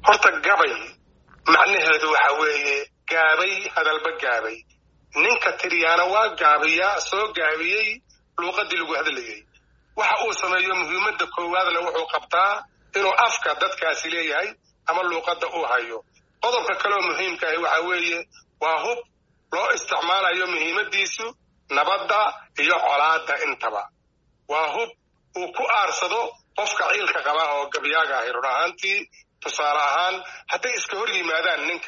horta gabay macnaheedu waxa weeye gaabay hadalba gaabay ninka tiriyaana waa gaabiyaa soo gaabiyey luuqadii lagu hadlayay waxa uu sameeyo muhiimadda koowaadna wuxuu qabtaa inuu afka dadkaasi leeyahay ama luuqadda uu hayo qodobka kaleoo muhiimka ahi waxa weeye waa hub loo isticmaalayo muhiimaddiisu nabadda iyo colaadda intaba waa hub uu ku aarsado qofka ciilka qaba oo gabyaaga ahi run ahaantii tusaale ahaan hadday iska hor yimaadaan ninka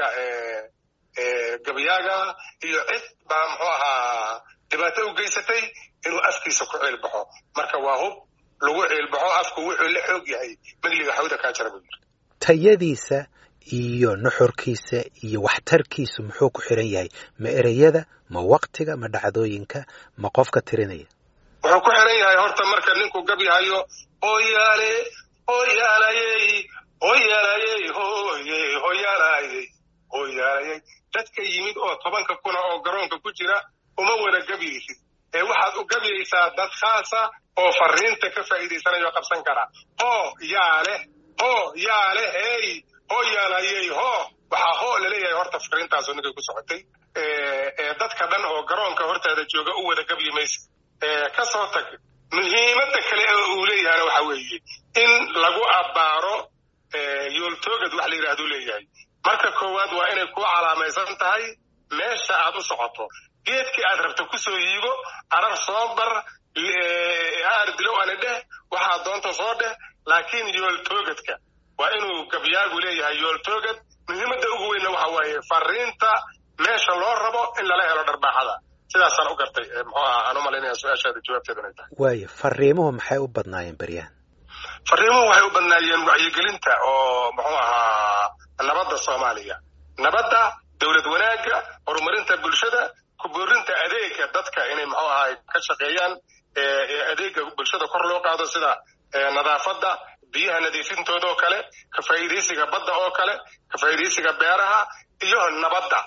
gabyaaga iyo cid baa muxuu ahaa dhibaato u geysatay inuu afkiisa ku ciilbaxo marka waa hub lagu ciilbaxo afku wuxuu la xoog yahay megliga xawda kaa jara buu yiri tayadiisa iyo nuxurkiisa iyo waxtarkiisu muxuu ku xiran yahay ma ereyada ma waktiga ma dhacdooyinka ma qofka tirinaya wuxuu ku xiran yahay horta marka ninku gabyahayo hoyaale hoyaalayey hoyaalayey hoye hoyaalayey hoyaalayey dadka yimid oo tobanka kuna oo garoonka ku jira uma wada gabyaysid ee waxaad u gabyaysaa dad khaasa oo fariinta ka faa'iidaysanayo qabsan kara hoo yaa leh hoo yaa leh hey hoo yaalayey hoo waxaa hoo laleeyahay horta fariintaasu ninkay ku socotay dadka dhan oo garoonka hortaada jooga u wada gabyi maysa ka soo tag muhiimadda kale oo uu leeyahayna waxa weeye in lagu abbaaro yooltoogad wax la yidhahduu leeyahay marka koowaad waa inay ku calaamaysan tahay meesha aad u socoto geedkii aad rabta kusoo yiigo arar soo bar aar dilow ani dheh waxaad doonta soo dheh laakiin yooltoogadka waa inuu gabyaagu leeyahay yooltoogad muhiimadda ugu weynna waxa waaye fariinta meesha loo rabo in lala helo dharbaaxada sidaasaan u gartay muxuu aha aan u malaynaya su-aashaada jawaabteedu inay tahay waayo fariimuhu maxay u badnaayeen beryahan fariimuhu waxay u badnaayeen wacyigelinta oo muxuu ahaa nabadda soomaaliya nabadda dowlad wanaagga horumarinta bulshada kuboorinta adeega dadka inay muxuu ahaa ka shaqeeyaan adeega bulshada kor loo qaado sida nadaafadda biyaha nadiifintooda oo kale ka faa'iidaysiga badda oo kale ka faa'iidaysiga beeraha iyo nabadda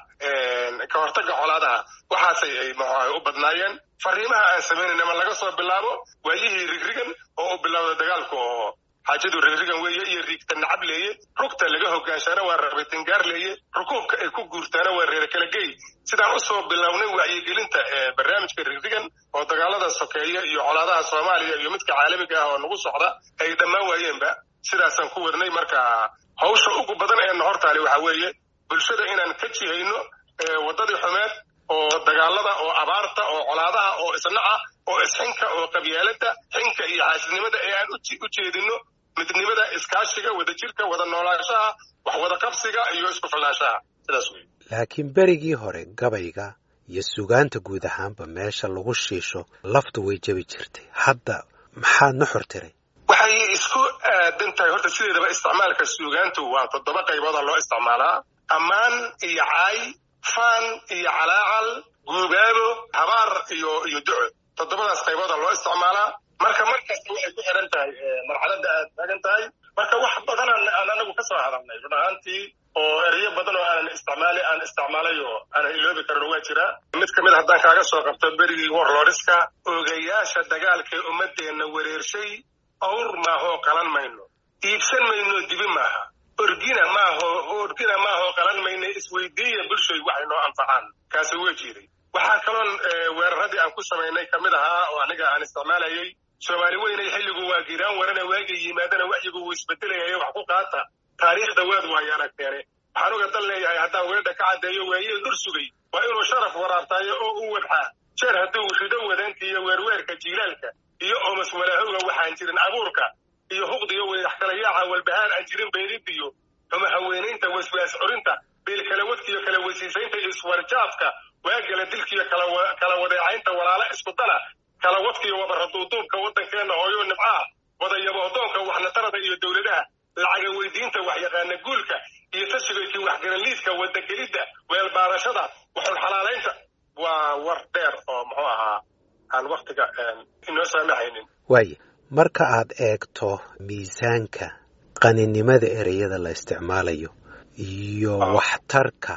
ka hortagga colaadaha waxaasay ay muxuaha u badnaayeen fariimaha aan samaynayna laga soo bilaabo waayihii rigrigan oo u bilowda dagaalku oo xaajadu rigrigan weeye iyo riigta nacab leeye rugta laga hogaanshaana waa rabitingaar leeye rukuubka ay ku guurtaana waa reer kala gey sidaan usoo bilownay wacyigelinta barnaamijka rigrigan oo dagaalada sokeeya iyo colaadaha soomaaliya iyo midka caalamiga ah oo nagu socda ay dhammaan waayeenba sidaasaan ku wadnay marka hawsha ugu badan ee nahortaali waxa weeye bulshada inaan ka jihayno waddadii xumeed oo dagaalada oo abaarta oo colaadaha oo isnaca oo isxinka oo qabyaalada xinka iyo xaasidnimada ee aan u jeedino midnimada iskaashiga wadajirka wada noolaanshaha wax wada qabsiga iyo isku filnaanshaha sidaas wey laakiin berigii hore gabayga iyo sugaanta guud ahaanba meesha lagu shiisho laftu way jebi jirtay hadda maxaa nuxur tiray waxay isku aadan tahay horta sideedaba isticmaalka suugaantu waa toddoba qaybooda loo isticmaalaa ammaan iyo caay faan iyo calaacal guubaabo habaar iyo iyo duco toddobadaas qaybooda loo isticmaalaa marka markasta waxay ku xiran tahay marxaladda aad taagan tahay marka wax badan aan anagu ka soo hadalnay run ahaantii oo ereyo badan oo aanan isticmaali aan isticmaalay oo aanan iloobi karin waa jiraa mid kamid haddaan kaaga soo qabto berigii warloriska ogayaasha dagaalkee ummadeenna wareershay awr maahoo qalan mayno iibsan mayno dibi maaha orgina maaho orgina maahoo qalan mayno isweydiiya bulshoy waxay noo anfacaan kaasi waa jiray waxaa kaloon weeraradii aan ku samaynay kamid ahaa oo aniga aan isticmaalayay soomaali weynay xilligu waa giraan warana waagay yimaadana waxyigu wuu isbedelayay wax ku qaata taariikhda waad waayo aragteene waxaan uga dan leeyahay haddaan weedha ka caddeeyo waayeel dur sugay waa inuu sharaf waraabtaayo oo u wadxaa jeer hadduu rido wadaanta iyo weerweerka jiilaalka iyo oomas walaahowga waxaan jirin abuurka iyo huqdiyo weydax kala yaaca walbahaan aan jirin beelidiyo xuma haweenaynta waswaas curinta beelkalawadkiyo kala weysiisaynta iswarjaadka waagala dilkiyo kala wadeecaynta walaala iskudana kala wadkiyo wabaraduuduubka waddankeenna hooyo nibcaha wadayabohdoonka waxnatarada iyo dowladaha lacaga weydiinta waxyaqaana guulka iyo tashigaykii waxgaranliidka wadagelidda weelbaarashada waxun xalaalaynta waa war dheer oo muxuu ahaa aan waktiga inoo saamaxaynin waaye marka aad eegto miisaanka qaninimada ereyada la isticmaalayo iyo waxtarka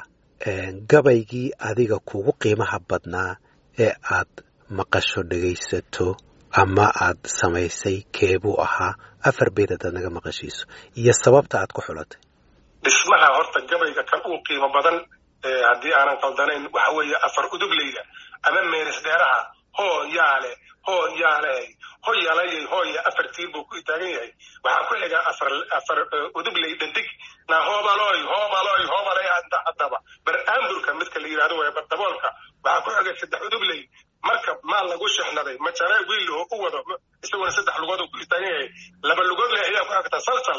gabaygii adiga kugu qiimaha badnaa ee aad maqasho dhegaysato ama aad samaysay keebuu ahaa afar beed hadaad naga maqashiiso iyo sababta aad ku xulatay dhismaha horta gabayga kan uu qiimo badan haddii aanan qaldanayn waxa weeye afar udugleyda ama meeris dheeraha hoo yaale hoo yaale hoyalayay hooya afar tiir buu ku taagan yahay waxaa ku xiga afar afar udugley dhandig na hoobaloy hoobaloy hoobalay haddaba baraamburka midka la yidhahdo waye bardaboolka waxaa ku xiga saddex udugley markab maal lagu shexnaday majare wiilho u wado isaguna saddex lugood uu ku taagan yahay laba lugood leh ayaa ku xigta salsal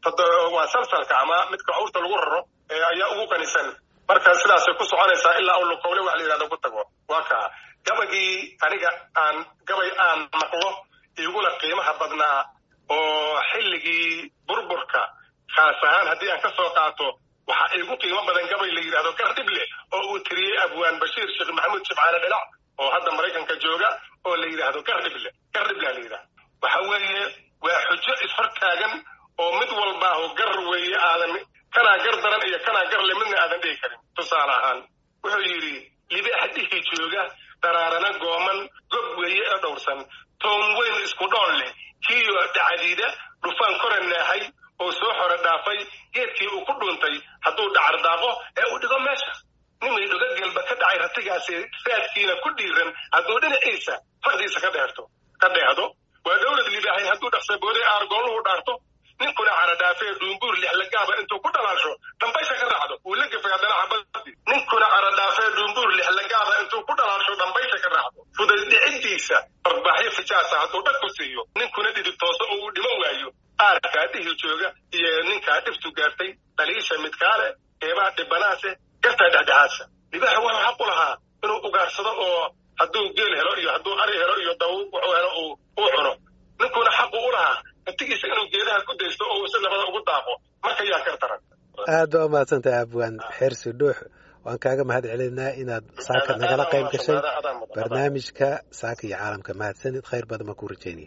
waa salsalka ama midka cawrta lagu raro ayaa ugu qanisan marka sidaasay ku soconaysaa ilaa uu lukowle wax la yidhahdo ku tago waa kaa gabagii aniga aan gabay aan maqlo igula qiimaha badnaa oo xilligii burburka khaas ahaan haddii aan ka soo qaato waxaa igu qiimo badan gabay la yidhahdo gardhible oo uu tiriyey abwaan bashiir sheekh maxamuud shibcaale dhilac oo hadda maraykanka jooga oo la yidhaahdo gardhible gardhible la yidhahdo waxa weeye waa xujo ishortaagan oo mid walbaaho gar weeye aadan kanaa gar daran iyo kanaa gar le midna aadan dhihi karin tusaale ahaan wuxuu yidhi libaax dhihi jooga daraarana gooman gob weeye ee dhowrsan toon weyn isku dhoon leh kiyo dhacdiida dhufaan kore neexay oo soo xore dhaafay geedkii uu ku dhuuntay hadduu dhacar daaqo ee uu dhigo meesha nimay dhuga gelba ka dhacay ratigaasi saadkiina ku dhiiran hadduu dhinaciisa fardiisa ka dheerto ka dheehdo waa dowlad libaahay hadduu dhaqsabooday aargooluhu dhaarto ninkuna caradhaafee dhuumbuur lixlagaaba intuu ku dhalaasho dhambaysha ka raacdo wuu la gefay haddana xabadii ninkuna caradhaafee dhuumbuur lixlagaaba intuu ku dhalaasho dhambaysha ka raacdo fudaydhicidiisa barbaaxyo fijaasa hadduu dhag ku siiyo ninkuna dhidib tooso oo uu dhiman waayo aarkaa dhihi jooga iyo ninkaa dhiftu gaartay dhaliisha midkaale eebaa dhibanaase gartaa dhexdhexaadsa libaaxa wuxuu xaq u lahaa inuu ugaarsado oo hadduu geel helo iyo hadduu ari helo iyo daw wuxuu helo uu cuno ninkuna xaqu u lahaa naftigiisa inuu geedaha ku daysto oo uu si nabada ugu daaqo marka yaa gar daran aad baa umahadsantahay abwaan xersi dhuux waan kaaga mahad celinaa inaad saaka nagala qayb gashay barnaamijka saaka iyo caalamka mahadsanid khayr badan baan ku rajeynaya